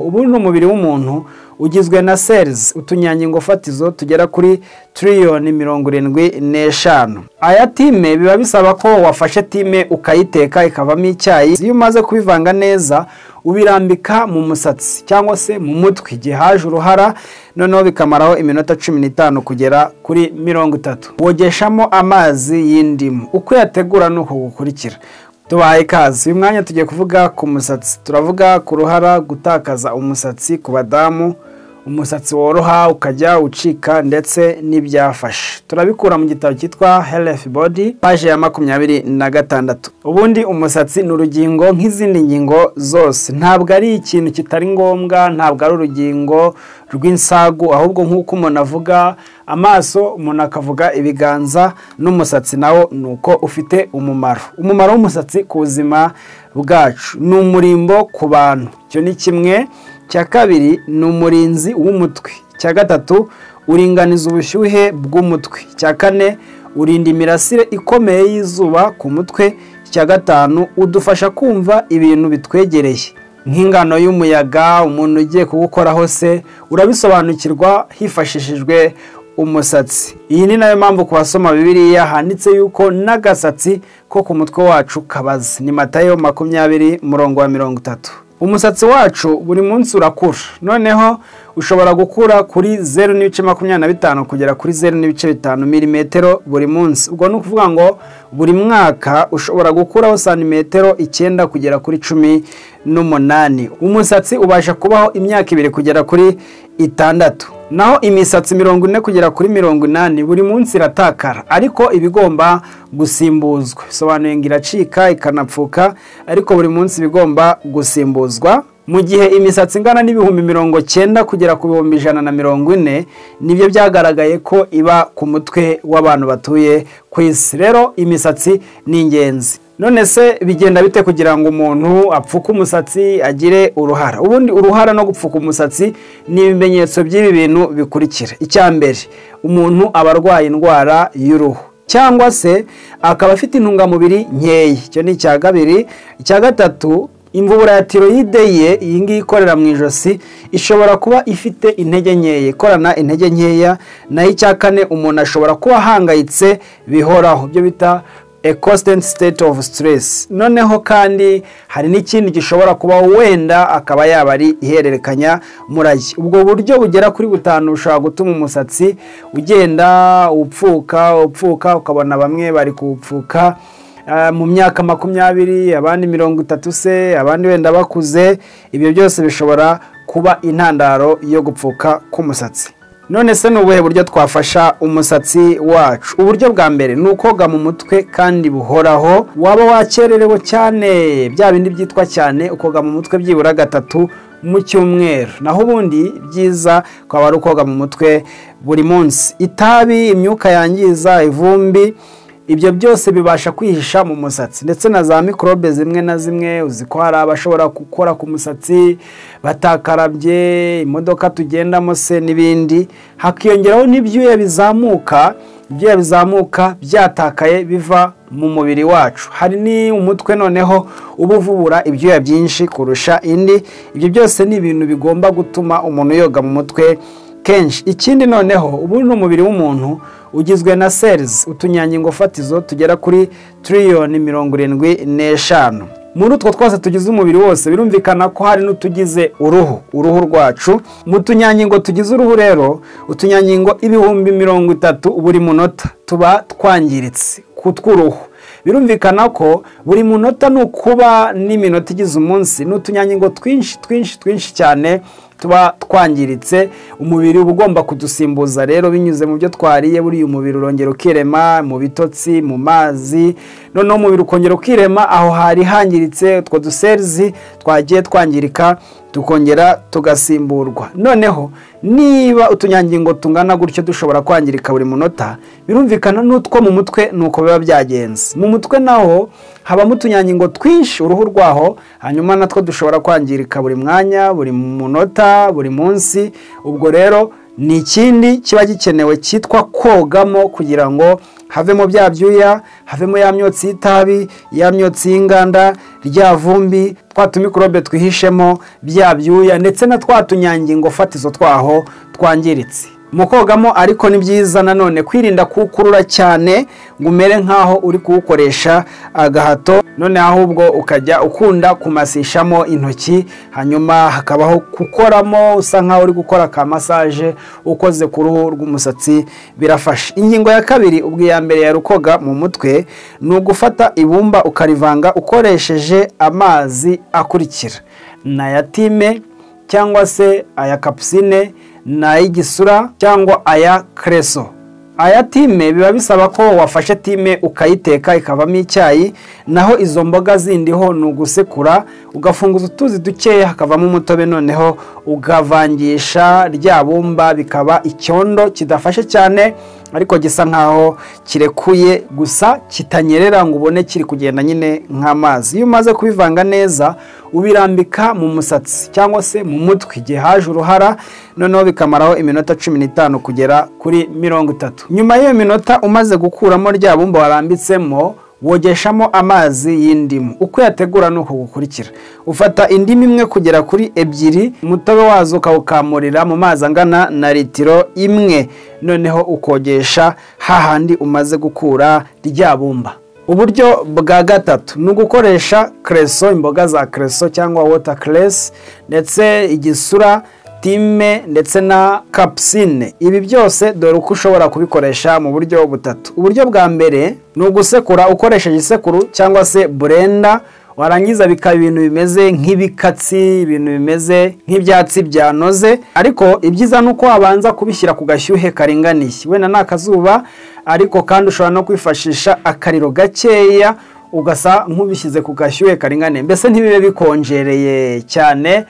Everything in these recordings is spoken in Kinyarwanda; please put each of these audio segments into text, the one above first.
ubu ni umubiri w'umuntu ugizwe na serizi utunyangingo fatizo tugera kuri tiriyoni mirongo irindwi n'eshanu aya time biba bisaba ko wafashe time ukayiteka ikavamo icyayi iyo umaze kubivanga neza ubirambika mu musatsi cyangwa se mu mutwe igihe haje uruhara noneho bikamaraho iminota cumi n'itanu kugera kuri mirongo itatu wogeshamo amazi y'indimu uko uyategura ni uku gukurikira tubahaye ikaze uyu mwanya tugiye kuvuga ku musatsi turavuga ku ruhara gutakaza umusatsi ku badamu umusatsi woroha ukajya ucika ndetse n'ibyafashe turabikura mu gitabo cyitwa health body paje ya makumyabiri na gatandatu ubundi umusatsi ni urugingo nk'izindi ngingo zose ntabwo ari ikintu kitari ngombwa ntabwo ari urugingo rw'insagu ahubwo nk'uko umuntu avuga amaso umuntu akavuga ibiganza n'umusatsi nawo ni uko ufite umumaro umumaro w'umusatsi ku buzima bwacu ni umurimbo ku bantu icyo ni kimwe cya kabiri ni umurinzi w'umutwe icya gatatu uringaniza ubushyuhe bw'umutwe icya kane urinda imirasire ikomeye y'izuba ku mutwe icya gatanu udufasha kumva ibintu bitwegereye nk'ingano y'umuyaga umuntu ugiye kuwukoraho se urabisobanukirwa hifashishijwe umusatsi iyi ni nayo mpamvu ku basoma bibiriya handitse yuko n'agasatsi ko ku mutwe wacu kabaze ni matayo makumyabiri umurongo wa mirongo itatu umusatsi wacu buri munsi urakura noneho ushobora gukura kuri zeru n'ibice makumyabiri na bitanu kugera kuri zeru n'ibice bitanu milimetero buri munsi ubwo ni ukuvuga ngo buri mwaka ushobora gukuraho santimetero icyenda kugera kuri cumi n'umunani umusatsi ubasha kubaho imyaka ibiri kugera kuri itandatu naho imisatsi mirongo ine kugera kuri mirongo inani buri munsi iratakara ariko iba igomba gusimbuzwa bisobanuye ngo iracika ikanapfuka ariko buri munsi iba igomba gusimbuzwa mu gihe imisatsi ingana n'ibihumbi mirongo cyenda kugera ku bihumbi ijana na mirongo ine nibyo byagaragaye ko iba ku mutwe w'abantu batuye ku isi rero imisatsi ni ingenzi none se bigenda bite kugira ngo umuntu apfuke umusatsi agire uruhara ubundi uruhara no gupfuka umusatsi ni ibimenyetso by'ibi bintu bikurikira icya mbere umuntu aba arwaye indwara y'uruhu cyangwa se akaba afite intungamubiri nkeya icyo ni icya kabiri icya gatatu imvubura ya tiroyide ye iyi ngiyi ikorera mu ijosi ishobora kuba ifite intege nkeya ikorana intege nkeya naho icya kane umuntu ashobora kuba ahangayitse bihoraho ibyo bita a constant state of stress noneho kandi hari n'ikindi gishobora kuba wenda akaba yaba ari ihererekanya murage ubwo buryo bugera kuri butanu bushobora gutuma umusatsi ugenda upfuka upfuka ukabona bamwe bari kuwupfuka mu myaka makumyabiri abandi mirongo itatu se abandi wenda bakuze ibyo byose bishobora kuba intandaro yo gupfuka k'umusatsi none se ni ubuhe buryo twafasha umusatsi wacu uburyo bwa mbere ni ukoga mu mutwe kandi buhoraho waba wakererewe cyane bya bindi byitwa cyane ukoga mu mutwe byibura gatatu mu cyumweru naho ubundi byiza ukaba ari ukoga mu mutwe buri munsi itabi imyuka yangiza ivumbi ibyo byose bibasha kwihisha mu musatsi ndetse na za mikorobe zimwe na zimwe uzi ko hari abashobora gukora ku musatsi batakarabye imodoka tugendamo se n'ibindi hakiyongeraho n'ibyuya bizamuka ibyuya bizamuka byatakaye biva mu mubiri wacu hari n'umutwe noneho uba uvubura ibyuya byinshi kurusha indi ibyo byose ni ibintu bigomba gutuma umuntu yoga mu mutwe kenshi ikindi noneho ubu ni umubiri w'umuntu ugizwe na serizi utunyangingo fatizo tugera kuri tiriyoni mirongo irindwi n'eshanu muri utwo twose tugize umubiri wose birumvikana ko hari n'utugize uruhu uruhu rwacu mu tunyangingo tugize uruhu rero utunyangingo ibihumbi mirongo itatu buri munota tuba twangiritse ku tw'uruhu birumvikana ko buri munota ni ukuba n'iminota igize umunsi ni utunyangingo twinshi twinshi twinshi cyane tuba twangiritse umubiri uba ugomba kudusimbuza rero binyuze mu byo twariye buriya umubiri urongera ukirema mu bitotsi mu mazi noneho umubiri ukongera ukirema aho hari hangiritse utwo duserizi twagiye twangirika tukongera tugasimburwa noneho niba utunyangingo tungana gutyo dushobora kwangirika buri munota birumvikana n'utwo mu mutwe ni uko biba byagenze mu mutwe naho habamo utunyangingo twinshi uruhu rwaho hanyuma natwo dushobora kwangirika buri mwanya buri munota buri munsi ubwo rero ni ikindi kiba gikenewe cyitwa kogamo kugira ngo havemo bya byuya havemo ya myotsi y'itabi ya myotsi y'inganda rya vumbi twa tumikorobe twihishemo bya byuya ndetse na twa tunyangingo fatizo twaho twangiritse mu kogamo ariko ni byiza nanone kwirinda kuwukurura cyane ngo umere nk'aho uri kuwukoresha agahato none ahubwo ukajya ukunda kumasishamo intoki hanyuma hakabaho gukoramo usa nk'aho uri gukora ka masaje ukoze ku ruhu rw'umusatsi birafasha ingingo ya kabiri ubwo iya mbere yari ukoga mu mutwe ni ugufata ibumba ukarivanga ukoresheje amazi akurikira ni aya time cyangwa se aya kapusine ni ay'igisura cyangwa aya kereso aya time biba bisaba ko wafashe time ukayiteka ikavamo icyayi naho izo mboga zindiho ni ugusekura ugafunguza utuzi dukeya hakavamo umutobe noneho ukavangisha rya bumba bikaba icyondo kidafashe cyane ariko gisa nkaho kirekuye gusa kitanyerera ngo ubone kiri kugenda nyine nk'amazi iyo umaze kubivanga neza ubirambika mu musatsi cyangwa se mu mutwe igihe haje uruhara noneho bikamaraho iminota cumi n'itanu kugera kuri mirongo itatu nyuma y'iyo minota umaze gukuramo rya bumba warambitsemo wogeshamo amazi y'indimu uko yategura ni uku gukurikira ufata indimu imwe kugera kuri ebyiri umutobe wazo ukawukamurira mu mazi angana na litiro imwe noneho ukogesha hahandi umaze gukura rya bumba uburyo bwa gatatu ni ugukoresha kereso imboga za kereso cyangwa wota keresi ndetse igisura time ndetse na kapusine ibi byose dore uko ushobora kubikoresha mu buryo butatu uburyo bwa mbere ni ugusekura ukoresheje isekuru cyangwa se burenda warangiza bikaba ibintu bimeze nk'ibikatsi ibintu bimeze nk'ibyatsi byanoze ariko ibyiza ni uko wabanza kubishyira ku gashyuhe karinganiye wenda ni akazuba ariko kandi ushobora no kwifashisha akariro gakeya ugasa nk'ubishyize ku gashyuhe karinganiye mbese ntibibe bikonjereye cyane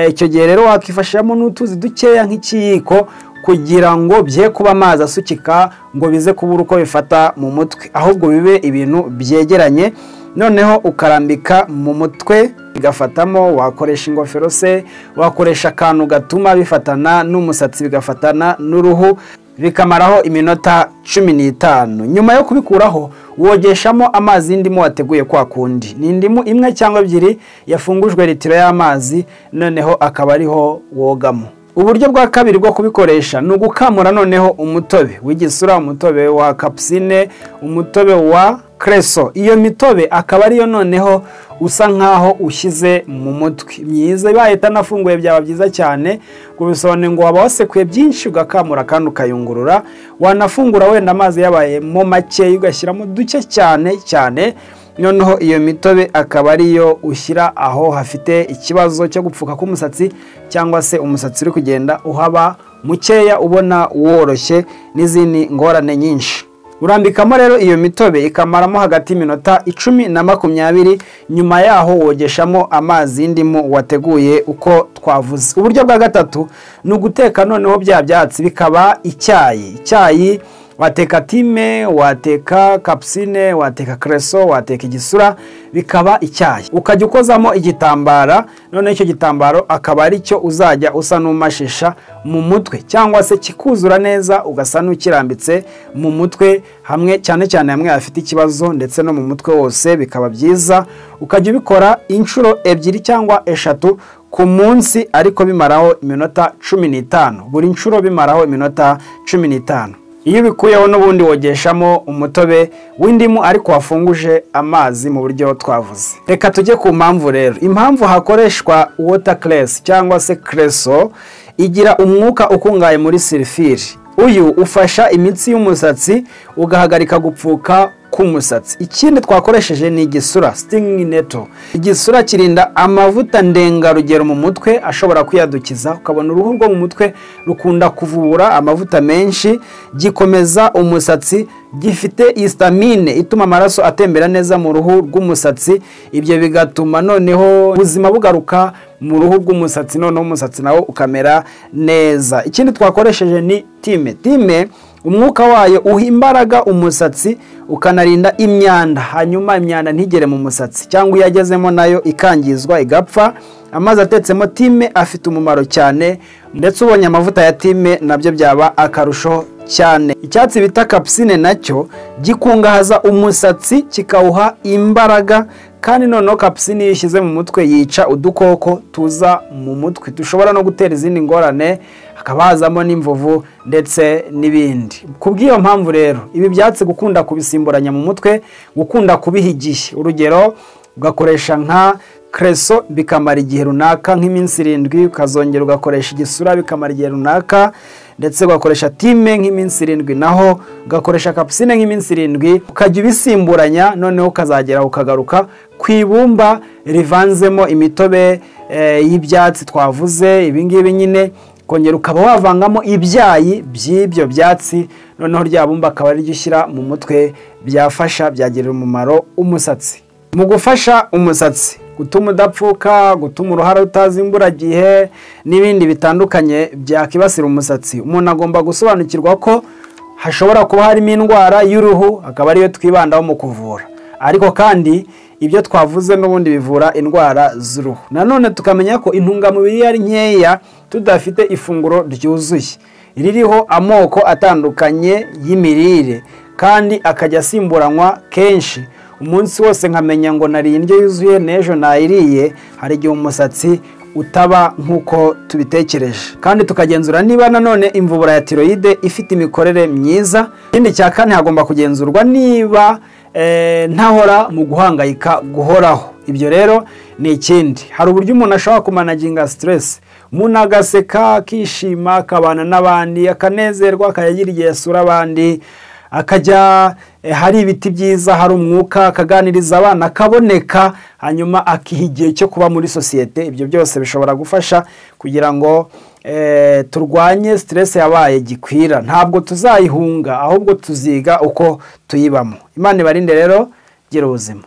icyo gihe rero wakifashishamo n'utuzi dukeya nk'ikiyiko kugira ngo bye kuba amazi asukika ngo bize kubura uko bifata mu mutwe ahubwo bibe ibintu byegeranye noneho ukarambika mu mutwe bigafatamo wakoresha ingofero se wakoresha akantu gatuma bifatana n'umusatsi bigafatana n'uruhu bikamaraho iminota cumi n'itanu nyuma yo kubikuraho wogeshamo amazi y'indimu wateguye kwa kundi ni indimu imwe cyangwa ebyiri yafungujwe litiro y'amazi noneho akaba ariho wogamo uburyo bwa kabiri bwo kubikoresha ni ugukamura noneho umutobe w'igisura umutobe wa kapusine umutobe wa kereso iyo mitobe akaba ariyo noneho usa nk'aho ushyize mu mutwe myiza ibaye itanafunguye byaba byiza cyane bisobanura ngo waba wasekuye byinshi ugakamura kandi ukayungurura wanafungura wenda amazi yabayemo makeya ugashyiramo duke cyane cyane noneho iyo mitobe akaba ariyo ushyira aho hafite ikibazo cyo gupfuka k'umusatsi cyangwa se umusatsi uri kugenda uhaba mukeya ubona woroshye n'izindi ngorane nyinshi urambikamo rero iyo mitobe ikamaramo hagati y'iminota icumi na makumyabiri nyuma yaho wogeshamo amazi y'indimu wateguye uko twavuze uburyo bwa gatatu ni uguteka noneho bya byatsi bikaba icyayi icyayi wateka time wateka kapusine wateka kereso wateka igisura bikaba icyayi ukajya ukozamo igitambara noneho icyo gitambaro akaba ari cyo uzajya usa n'umashisha mu mutwe cyangwa se kikuzura neza ugasa n'ukirambitse mu mutwe hamwe cyane cyane hamwe hafite ikibazo ndetse no mu mutwe wose bikaba byiza ukajya ubikora inshuro ebyiri cyangwa eshatu ku munsi ariko bimaraho iminota cumi n'itanu buri nshuro bimaraho iminota cumi n'itanu iyo ubikuyeho n'ubundi wogeshamo umutobe w'indimu ariko wafunguje amazi mu buryo twavuze reka tujye ku mpamvu rero impamvu hakoreshwa wota keresi cyangwa se kereso igira umwuka ukungahaye muri sirifiri uyu ufasha imitsi y'umusatsi ugahagarika gupfuka k'umusatsi ikindi twakoresheje ni igisura sitingi neto igisura kirinda amavuta ndengarugero mu mutwe ashobora kwiyadukiza ukabona uruhu rwo mu mutwe rukunda kuvubura amavuta menshi gikomeza umusatsi gifite isitamine ituma amaraso atembera neza mu ruhu rw'umusatsi ibyo bigatuma noneho ubuzima bugaruka mu ruhu rw'umusatsi noneho umusatsi nawo ukamera neza ikindi twakoresheje ni time time umwuka wayo uha imbaraga umusatsi ukanarinda imyanda hanyuma imyanda ntigere mu musatsi cyangwa iyo agezemo nayo ikangizwa igapfa amazi atetsemo time afite umumaro cyane ndetse ubonye amavuta ya time nabyo byaba akarusho cyane icyatsi bita kapusine nacyo gikungahaza umusatsi kikawuha imbaraga kandi noneho kapusine iyo ishyize mu mutwe yica udukoko tuza mu mutwe dushobora no gutera izindi ngorane hakaba hazamo n'imvuvu ndetse n'ibindi ku bw'iyo mpamvu rero ibi byatsi gukunda kubisimburanya mu mutwe gukunda kubiha igihe urugero ugakoresha nka kereso bikamara igihe runaka nk'iminsi irindwi ukazongera ugakoresha igisura bikamara igihe runaka ndetse ugakoresha time nk'iminsi irindwi naho ugakoresha kapusine nk'iminsi irindwi ukajya ubisimburanya noneho ukazagera ukagaruka ku ibumba rivanzemo imitobe y'ibyatsi twavuze ibingibi nyine kongera ukaba wavangamo ibyayi by'ibyo byatsi noneho rya bumba akaba ariryo ushyira mu mutwe byafasha byagirira umumaro umusatsi mu gufasha umusatsi gutuma udapfuka gutuma uruhara rutazi imburagihe n'ibindi bitandukanye byakibasira umusatsi umuntu agomba gusobanukirwa ko hashobora kuba harimo indwara y'uruhu akaba ariyo twibandaho mu kuvura ariko kandi ibyo twavuze n'ubundi bivura indwara z'uruhu nanone tukamenya ko intungamubiri iyo ari nkeya tudafite ifunguro ryuzuye ririho amoko atandukanye y'imirire kandi akajya asimburanywa kenshi umunsi wose nkamenya ngo nariye indyo yuzuye n'ejo nayiriye hari igihe umusatsi utaba nk'uko tubitekereje kandi tukagenzura niba nanone imvubura ya tiroyide ifite imikorere myiza ikindi cya kane hagomba kugenzurwa niba ntahora mu guhangayika guhoraho ibyo rero ni ikindi hari uburyo umuntu ashobora kumanaginga siteresi umuntu agaseka akishima akabana n'abandi akanezerwa akayagira igihe asura abandi akajya hari ibiti byiza hari umwuka akaganiriza abana akaboneka hanyuma akiha igihe cyo kuba muri sosiyete ibyo byose bishobora gufasha kugira ngo turwanye siteresi yabaye gikwira ntabwo tuzayihunga ahubwo tuziga uko tuyibamo imana ibarinde rero gira ubuzima